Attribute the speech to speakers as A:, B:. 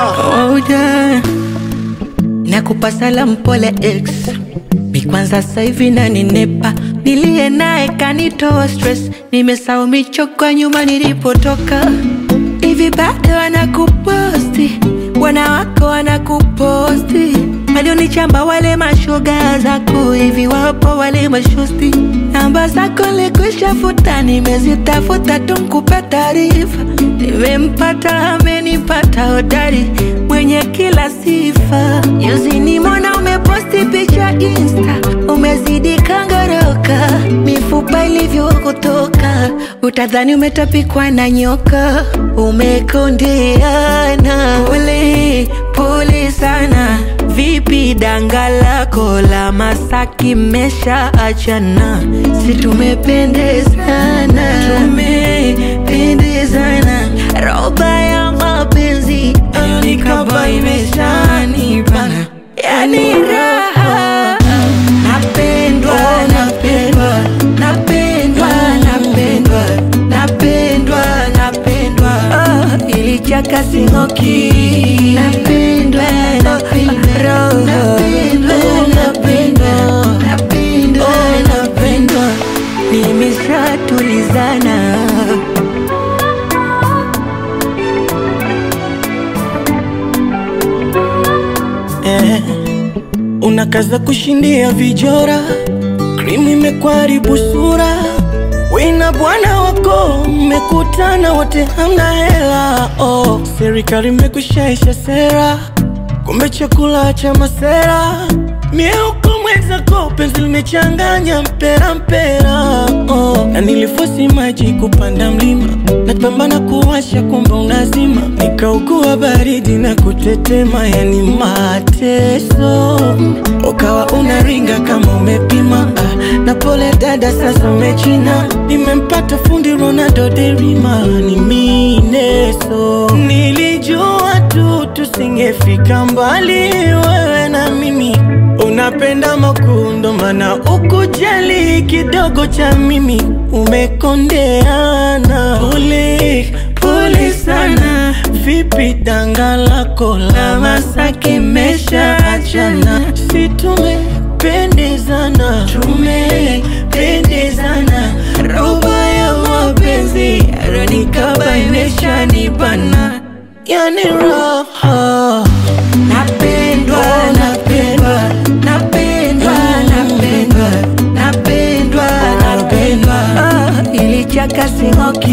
A: Oh, yeah. Nakupa salamu pole ex mi kwanza sasa hivi naninepa nilie naye kanitoa stress nimesahau michoko nyuma nilipotoka hivi bado wanakuposti wanawako wanakuposti walionichamba wale mashoga zako hivi wapo wale mashosti namba zako likwisha futa nimezitafuta tu nkupe taarifa nimempata amenipata hodari mwenye kila sifa juzi nimona umeposti picha insta umezidi kangoroka mifupa ilivyokutoka utadhani umetapikwa na nyoka umekondeana pole pole sana vipi danga lako la masaki mesha achana si tumependezana tumependezana roba ya mapenzi nikaba imeshanibana yani raha napendwa napendwa napendwa napendwa napendwa napendwa oh, ilichaka singoki napendwa napendwa napendwa napendwa napendwa napendwa nimeshatulizana
B: eh, unakaza kushindia vijora, krimu imekwaribu sura, wina bwana wako mmekutana wote hamna hela oh. Serikali imekushaisha sera, kumbe chakula cha masera mieuko mwenzako penzi limechanganya mpera mpera oh. Na nilifosi maji kupanda mlima napambana kuwasha kumbe unazima nikaugua baridi na kutetema yani mateso ukawa unaringa kama umepima ah, na pole dada sasa umechina nimempata fundi Ronaldo derima ni mineso nilijua tu tusingefika mbali wewe na mimi unapenda makundo mana ukujali kidogo cha mimi umekondeana pole pole sana vipi danga lako la masaki mesha achana si tumependezana tumependezana roba ya mapenzi aronikaba imeshanibana yani raha
A: napendwa napendwa napendwa napendwa napendwa napendwa oh, ilichaka singoki